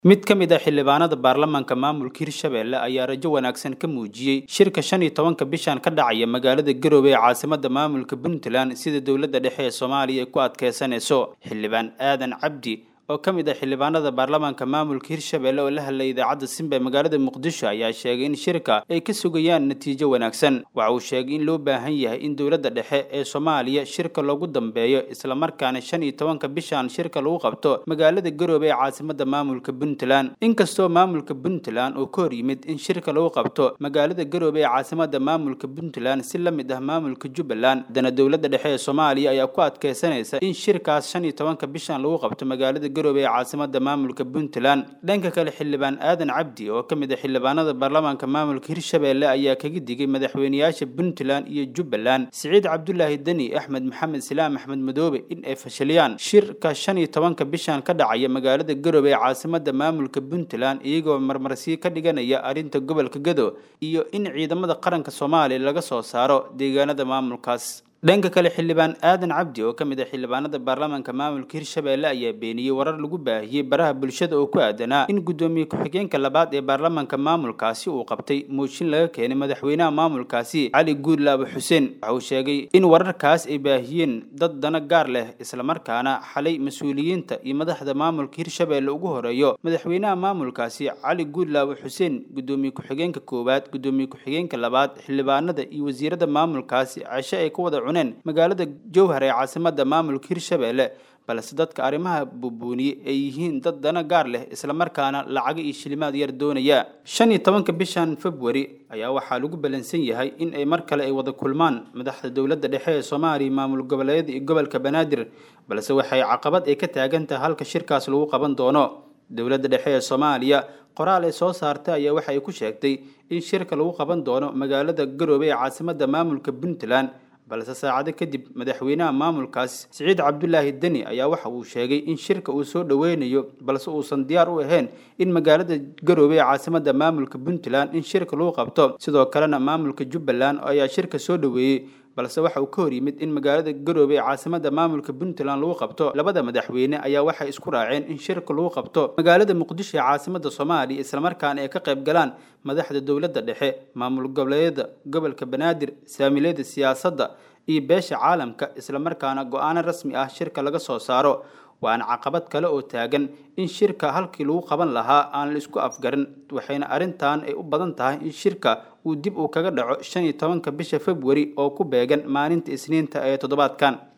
mid ka mid ah xildhibaanada baarlamaanka maamulka hirshabelle ayaa rajo wanaagsan ka muujiyey shirka shan iyo tobanka bishan ka dhacaya magaalada garowe ee caasimada maamulka puntland sida dowladda dhexe ee soomaaliya ay ku adkeysanayso xildhibaan aadan cabdi oo ka mid ah xildhibaanada baarlamaanka maamulka hirshabelle oo la hadlay idaacadda simba ee magaalada muqdisho ayaa sheegay in shirka ay ka sugayaan natiijo wanaagsan waxa uu sheegay in loo baahan yahay in dowladda dhexe ee soomaaliya shirka loogu dambeeyo islamarkaana shan iyo tobanka bishan shirka lagu qabto magaalada garoobe ee caasimada maamulka puntland inkastoo maamulka puntland uu ka hor yimid in shirka lagu qabto magaalada garoobe ee caasimada maamulka puntland si la mid ah maamulka jubbaland haddana dowladda dhexe ee soomaaliya ayaa ku adkeysanaysa in shirkaas shan iyo tobanka bishan lagu qabto magaalada ee caasimada maamulka puntland dhanka kale xildhibaan aadan cabdi oo ka mid ah xildhibaanada baarlamaanka maamulka hirshabelle ayaa kaga digay madaxweyneyaasha puntland iyo jubbaland siciid cabdulaahi deni axmed maxamed silaam axmed madoobe in ay fashiliyaan shirka shan iyo tobanka bishan ka dhacaya magaalada garowe ee caasimada maamulka puntland iyagoo marmarsiyo ka dhiganaya arrinta gobolka gado iyo in ciidamada qaranka soomaaliya laga soo saaro deegaanada maamulkaas dhanka kale xildhibaan aadan cabdi oo ka mid ah xildhibaanada baarlamaanka maamulka hirshabelle ayaa beeniyey warar lagu baahiyey baraha bulshada oo ku aadanaa in guddoomiye ku-xigeenka labaad ee baarlamaanka maamulkaasi uu qabtay mooshin laga keenay madaxweynaha maamulkaasi cali guudlaabo xuseen waxa uu sheegay in wararkaas ay baahiyeen dad dana gaar leh islamarkaana xalay mas-uuliyiinta iyo madaxda maamulka hirshabelle ugu horeeyo madaxweynaha maamulkaasi cali guudlaabo xuseen guddoomiye ku-xigeenka koowaad guddoomiye ku-xigeenka labaad xildhibaanada iyo wasiirada maamulkaasi cashe ay ku wada magaalada jowhar ee caasimada maamulka hirshabelle balse dadka arrimaha buubuuniyey ay yihiin dad dana gaar leh islamarkaana lacago iyo shilimaad yar doonaya shan iyo tobanka bishan februari ayaa waxaa lagu balansan yahay in ay mar kale ay wada kulmaan madaxda dowladda dhexe ee soomaaliya maamul goboleedyada iyo gobolka banaadir balse waxay caqabad ay ka taagan tahay halka shirkaas lagu qaban doono dowladda dhexe ee soomaaliya qoraal ay soo saartay ayaa waxa ay ku sheegtay in shirka lagu qaban doono magaalada garoobe ee caasimada maamulka puntland balse saacado kadib madaxweynaha maamulkaas siciid cabdulaahi deni ayaa waxa uu sheegay in shirka uu soo dhoweynayo balse uusan diyaar u ahayn in magaalada garoobe ee caasimada maamulka puntland in shirka lagu qabto sidoo kalena maamulka jubbaland ayaa shirka soo dhoweeyey balse waxa uu ka hor yimid in magaalada garoobe ee caasimada maamulka puntland lagu qabto labada madaxweyne ayaa waxay isku raaceen in shirka lagu qabto magaalada muqdisho ee caasimada soomaaliya islamarkaana ay ka qayb galaan madaxda dowladda dhexe maamul goboleedyada gobolka banaadir saamileyda siyaasadda iyo beesha caalamka islamarkaana go-aano rasmi ah shirka laga soo saaro waana caqabad kale oo taagan in shirka halkii lagu qaban lahaa aan la isku afgarin waxayna arrintan ay u badan tahay in shirka uu dib uu kaga dhaco shan iyo tobanka bisha februari oo ku beegan maalinta isniinta ee toddobaadkan